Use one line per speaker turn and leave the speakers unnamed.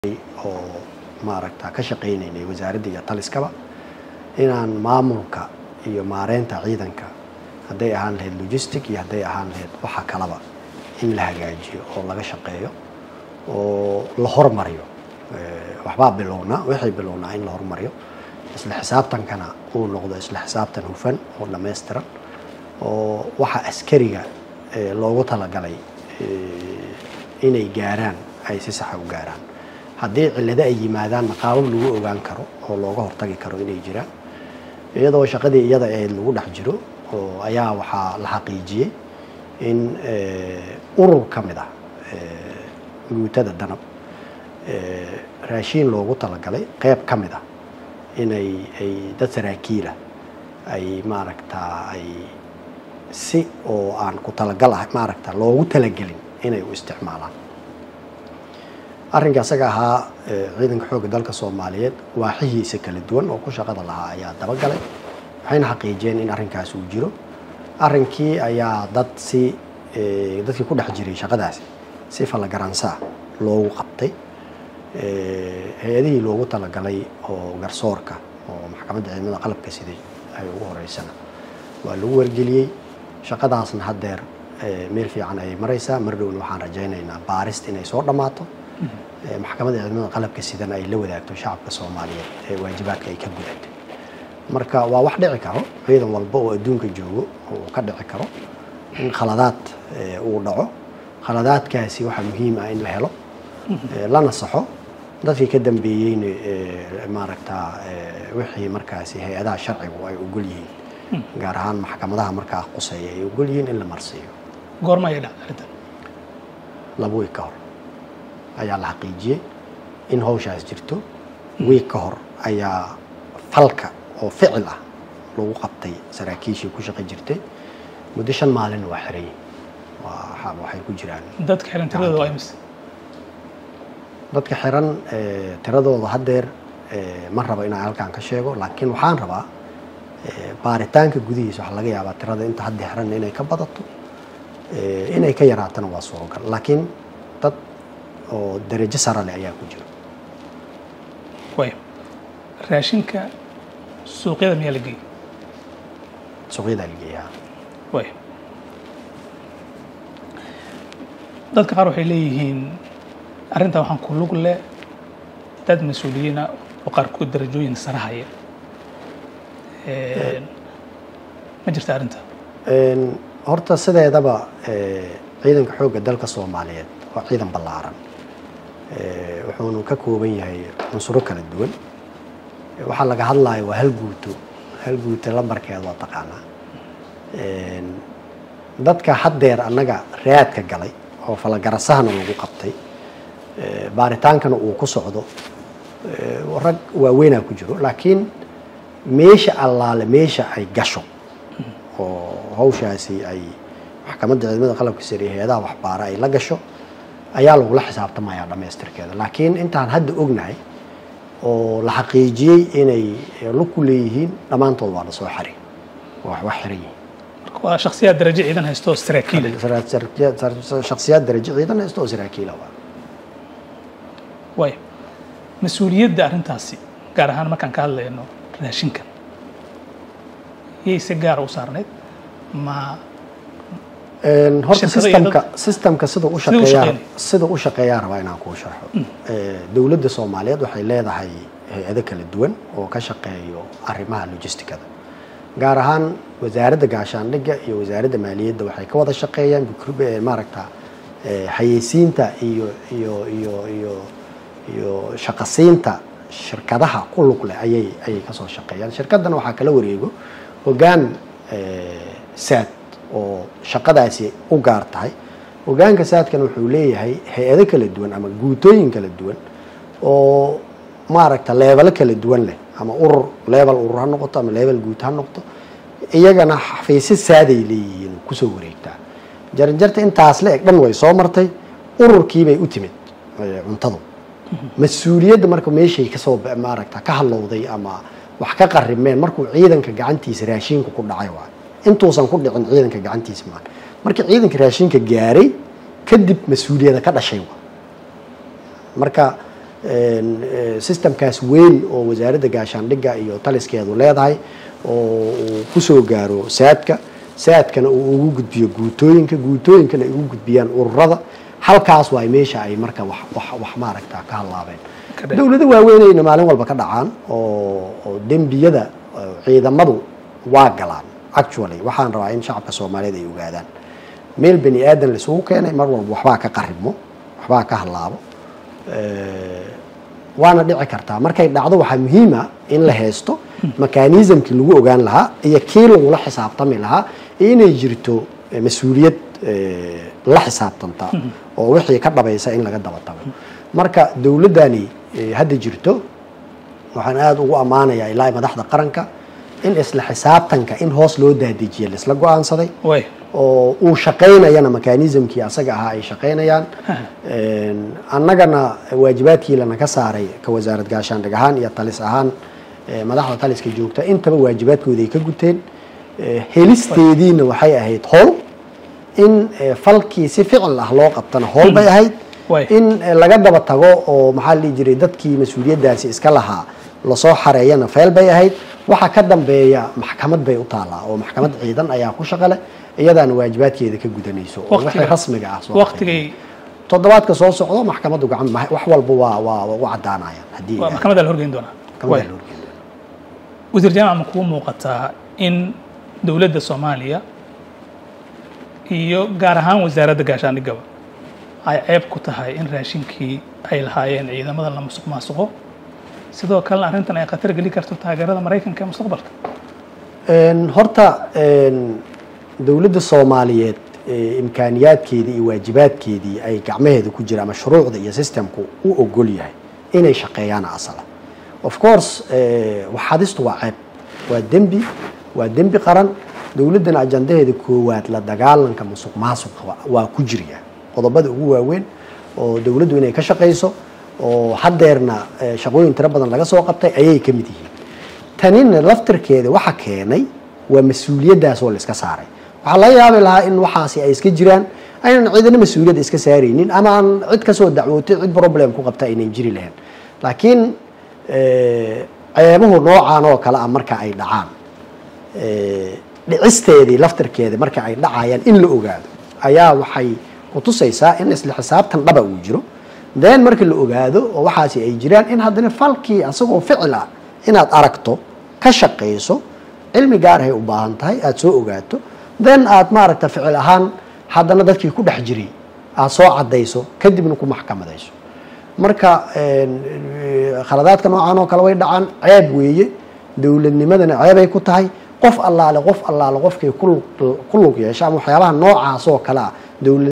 oo maaragta ka shaqaynaynay wasaaradda iyo taliskaba inaan maamulka iyo maareynta ciidanka hadday ahaan lahayd logistic iyo hadday ahaan lahayd waxa kalaba in la hagaajiyo oo laga shaqeeyo oo la hormariyo waxbaa bilownaa waxay bilownaa in la hormariyo isla xisaabtankana uu noqdo isla xisaabtan hufan oo dhammaystiran oo waxa askariga loogu talagalay inay gaaraan ay si saxa u gaaraan haddii cillado ay yimaadaanna qaabab lagu ogaan karo oo looga hortagi karo inay jiraan iyadoo shaqadii iyada ahayd lagu dhex jiro oo ayaa waxaa la xaqiijiyey in urur ka mid ah guutada danab raashiin loogu talagalay qeyb ka mid ah inay ay dad saraakiila ay maaragtaa ay si oo aan ku talagal ah maaragta loogu talagelin inay u isticmaalaan arrinka isaga ahaa ciidanka xoogga dalka soomaaliyeed waaxihiisa kala duwan oo ku shaqada lahaa ayaa dabagalay waxayna xaqiijiyeen in arrinkaas uu jiro arrinkii ayaa dad si dadkii ku dhex jiray shaqadaasi si fallagaransaa loogu qabtay hay-adihii loogu talagalay oo garsoorka oo maxkamadda ciidamada qalabka siday ay ugu horeysana waa lagu wargeliyey shaqadaasna haddeer meel fiican ayay maraysaa mar dhowna waxaan rajaynaynaa baarist inay soo dhammaato maxkamadda ciidamada qalabka sidana ay la wadaagto shacabka soomaaliyeed ee waajibaadka ay ka gudatay marka waa wax dhici karo ciidan walba oo adduunka joogo uu ka dhici karo in khaladaad uu dhaco khaladaadkaasi waxaa muhiim ah in la helo lana saxo dadkii ka dambeeyeyna maaragtaa wixii markaasi hay-adaha sharcigu ay ogol yihiin gaar ahaan maxkamadaha markaa quseeya ay ogol yihiin in la marsiiyo
goorma ayay dhacday arrintan
laba wiig ka hor ayaa la xaqiijiyey in hawshaas jirto wiig ka hor ayaa falka oo ficil ah lagu qabtay saraakiishii ku shaqi jirtay muddo shan maalin waa xiran yihin waa waxay ku jiraan
dadka xiran tiradooda waa imise
dadka xiran tiradooda haddeer ma rabo inaan halkaan ka sheego laakiin waxaan rabaa baaritaanka gudihiisa waxaa laga yaabaa tirada inta hadda xiran inay ka badato inay ka yaraatana waa suuragal laakiin dad oo darajo sara leh ayaa ku jira
wayo raashinka suuqyada miyaa la geeyey
suuqyadaa la geeyaa
wayo dadka qaar waxay leeyihiin arrintan waxaan ku lug leh dad mas-uuliyiina oo qaarkood darajooyin sare haya ma jirta arrinta
horta sideedaba ciidanka xoogga dalka soomaaliyeed waa ciidan ballaaran wuxuunu ka kooban yahay cunsuro kala duwan waxaa laga hadlayo waa hal guuto hal guuto lambarkeeda waa taqaanaa dadka haddeer annaga raadka galay oo falagarasahana lagu qabtay baaritaankana uu ku socdo rag waaweynaa ku jiro laakiin meesha allaale meesha ay gasho oo hawshaasi ay maxkamadda ciidamada qalabka sare iyo hay-adaha waxbaara ay la gasho ayaa lagula xisaabtamayaa dhammaystirkeeda laakiin intaan hadda ognahay oo la xaqiijiyey inay lug ku leeyihiin dhammaantood waa la soo xari waa wax xiran yihiin
waa shaksiyaad darajo ciidan haysto oo saraakiil
shaksiyaad darajo ciidan haysto oo saraakiila waa
wayo mas-uuliyadda arrintaasi gaar ahaan markaan ka hadlayno raashinkan yay si gaara u saarnayd ma
horta
Shirkado iyo
systemka
dad-
systemka sida u
Siduu u
shaqeeyaa
shaqeynaya?
sida u shaqeeyaa rabaa inaan kuu sharxo dowladda soomaaliyeed waxay leedahay hay-ado kala duwan oo ka shaqeeyo arrimaha logisticada gaar ahaan wasaaradda gaashaandhigga iyo wasaaradda maaliyadda waxay ka wada shaqeeyaan bikr- eh, maaragta eh, xayeysiinta iyo iyo iyo iyo iyo shaqasiinta shirkadaha ku lug leh ayay ayay kasoo shaqeeyaan shirkaddan waxaa kala wareego hoggaan eh, saad oo shaqadaasi u gaar tahay hogaanka saadkan wuxuu leeyahay hay-ado kala duwan ama guutooyin kala duwan oo maaragta leebalo kala duwan leh ama urur leebal urur ha noqoto ama leebal guut ha noqoto iyagana xafiisyo saaday leeyihiin kusoo wareegtaa jaranjarta intaas la eg dhan way soo martay ururkiibay u timid eh, cuntadu mas-uuliyadda marka meeshay kasoo ba- maaragta ka halowday ama wax ka qarimeen markuu ciidanka gacantiisa raashinka ku dhacay waay intuusan ku dhicin ciidanka gacantiisa maan markii ciidanka raashinka gaaray kadib mas-uuliyada ka dhashay waa marka systemkaas weyn oo wasaaradda gaashaandhigga iyo taliskeedu leedahay oo uu kusoo gaaro saadka saadkana uu ugu gudbiyo guutooyinka guutooyinkana ay ugu gudbiyaan ururada halkaas waay meesha ay marka wax wax wax maaragta ka hadlaabeen dowlado waaweynayna maalin walba ka dhacaan oo oo dembiyada ciidamadu waa galaan actually waxaan rabaa in shacabka soomaaliyeed ay ogaadaan meel bani aadan laisugu keenay mar walba waxbaa ka qaribmo waxbaa ka hadlaabo waana dhici kartaa markay dhacdo waxaa muhiima in la haysto mekanismkii lagu ogaan lahaa iyo kii lagula xisaabtami lahaa iyo inay jirto mas-uuliyad la xisaabtanta oo wixii ka dhabaysa in laga daba tago marka dowladdani hadda jirto waxaan aada ugu ammaanayaa ilaa madaxda qaranka in isla xisaabtanka in hoos loo dadejiya laisla go-aansaday oo uu shaqaynayana mekanismkii asaga ahaa ay shaqaynayaan annagana waajibaadkii lana ka saaray ka wasaarad gaashaandhig ahaan iyo talis ahaan madaxda taliska joogta intaba waajibaadkooda ay ka guteen helisteediina waxay ahayd howl in falkii si ficil ah loo qabtana howl bay ahayd in laga daba tago oo maxaa la dhihi jiray dadkii mas-uuliyaddaasi iska lahaa lasoo xareeyana feel bay ahayd waxa ka dambeeya maxkamad bay u taallaa oo maxkamad ciidan ayaa ku shaqale iyadaana waajibaadkeeda ka gudanayso oo wixii rasmiga ah soo
waqtigay
toddobaadka soo socdo maxkamaddu gacan wax walba waa waa u caddaanayaan haddii
waa maxkamadda la horgeyn doonaa
maxkamadda la horgeyn doonaa
wasiir jaamac ma kuu muuqataa in dowladda soomaaliya iyo gaar ahaan wasaaradda gaashaandhigaba ay ceeb ku tahay in raashinkii ay lahaayeen ciidamada la musuq maasuqo sidoo kalena arrintan ay khatar geli karto taageerada maraykanka ee mustaqbalka
horta dowladda soomaaliyeed imkaaniyaadkeedii iyo waajibaadkeedii ay gacmaheeda ku jira ama shuruucda iyo systemku u ogol yahay inay shaqeeyaan asala of course waxadistu waa ceeb waa dembi waa dembi qaran dowladdana ajandaheeda koowaad la dagaalanka musuq maasuqa waa ku jirya qodobada ugu waaweyn oo dowladdu inay ka shaqayso oo haddeerna shaqooyin tiro badan laga soo qabtay ayay ka mid yihiin tanina laftirkeeda waxa keenay waa mas-uuliyaddaas oo la iska saaray waxaa laga yaabi lahaa in waxaasi ay iska jiraan aynan ciidana mas-uuliyadda iska saaraynin ama aan cid kasoo dacwootay cid problem ku qabta aynan jiri lahayn laakiin ceebuhu noocan oo kale ah marka ay dhacaan dhicisteedii laftirkeeda marka ay dhacayaan in la ogaado ayaa waxay kutusaysaa in isla xisaabtan dhaba uu jiro then marka la ogaado oo waxaasi ay jiraan in haddana falkii asagoo ficil ah inaad aragto ka shaqayso cilmi gaarahay u baahan tahay aada soo ogaato then aad maaragta ficil ahaan haddana dadkii ku dhex jiray aada soo caddayso kadibna ku maxkamadayso marka khaladaadka noocan oo kale way dhacaan ceeb weeye dowladnimadana ceebay ku tahay qof allaale qof allaale qofkay ku lug yeesha ama waxyaabaha noocaas oo kale ah dowlad